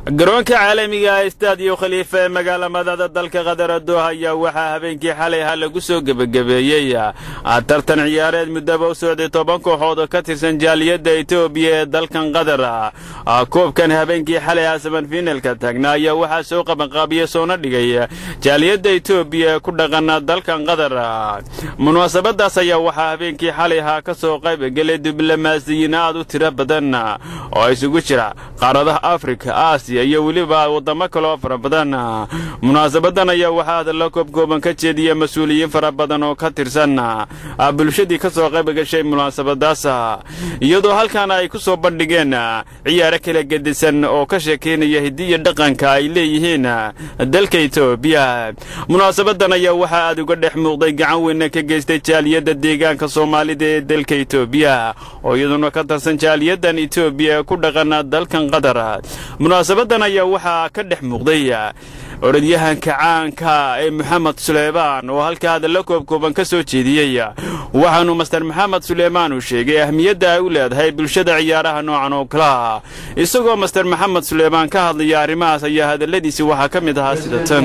garoonka caalamiga istaadiyo khaliifa ee magaala madada dalka qatar doha ayaa waxaa habeenkii xalay ha lagu soo gebagabeeyey tartan ciyaareed muddaba u socday toban kooxood oo ka tirsan jaaliyadda etoobiya ee dalkan qatar koobkan habeenkii xalay ha sabanfiinalka taagna ayaa waxaa soo qabanqaabiya soona dhigay jaaliyadda etoobiya ee ku dhaqan dalkan qatar munaasabadaas ayaa waxaa habeenkii xalay ha ka soo qaybgelay diblomaasiyiin aad u tiro badan oo isugu jira qaaradaha afrika aasiya iyo weliba waddamo kaloo fara badan munaasabadan ayaa waxaa hadalla koobkooban ka jeediya mas-uuliyiin fara badan oo ka tirsan bulshadii ka soo qayb gashay munaasabadaas iyadoo halkaana ay ku soo bandhigeen ciyaaro kala gedisan oo ka sheekaynaya hidiya dhaqanka ay leeyihiin dalka etoobiya munaasabadan ayaa waxaa aad uga dhex muuqday gacan weyna ka geystay jaaliyadda deegaanka soomaalida ee dalka etoobiya oo iyaduna ka tirsan jaaliyaddan etoobiya ee ku dhaqan dalkan qatar munaasabadan ayaa waxaa ka dhex muuqday orodyahanka caanka ee moxamed suleymaan oo halka hadalla koobkooban ka soo jeediyey waxaanu master maxamed suleymaan uu sheegay ahmiyadda ay u leedahay bulshada ciyaaraha noocan oo kalaha isagoo master maxamed suleymaan ka hadlaya arrimahaas ayaa hadalladiisi waxaa ka mid ahaa sida tan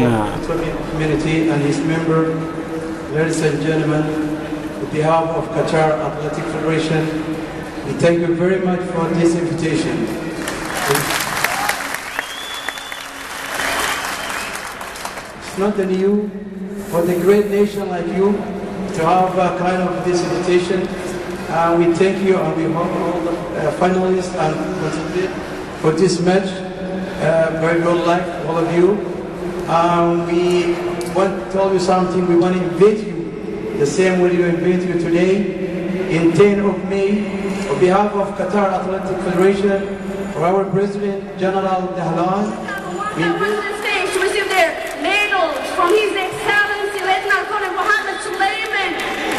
It's not new for the great nation like you to have a kind of this invitation. Uh, we thank you and we hope all the uh, finalists and for this match. Uh, very good luck, all of you. Um, we want to tell you something. We want to invite you the same way we invite you today in 10 of May on behalf of Qatar Athletic Federation for our President General Dahlan. We invite to receive their medals from His Excellency Lieutenant Colonel Mohammed Suleiman.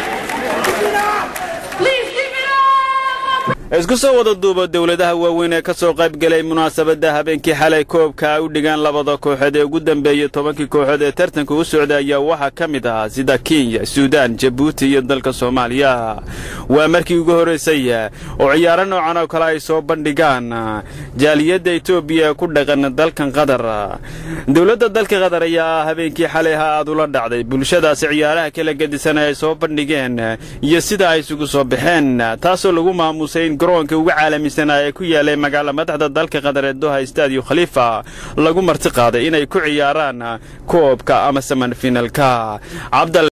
Please give it up! isku soo wada duuba dowladaha waaweyn ee ka soo qaybgelay munaasabadda habeenkii xalay koobka ay u dhigaan labada kooxood ee ugu dambeeyey tobankii kooxood ee tartanka u socday ayaa waxaa ka mid ahaa sida kenya suudaan jabuuti iyo dalka soomaaliya waa markii ugu horraysay oo ciyaaro noocan oo kale ay soo bandhigaan jaaliyadda etoobiya ee ku dhaqan dalkan qatar dowladda dalka qatar ayaa habeenkii xalay ha aad ula dhacday bulshadaasi ciyaaraha kala gedisan ay soo bandhigeen iyo sida ay isugu soo baxeen taasoo lagu maamusay in garoonka ugu caalamisanaa ee ku yaalay magaala madaxda dalka qatar ee doha stadiyo khaliifa lagu marti qaaday inay ku ciyaaraan koobka ama samanfinalka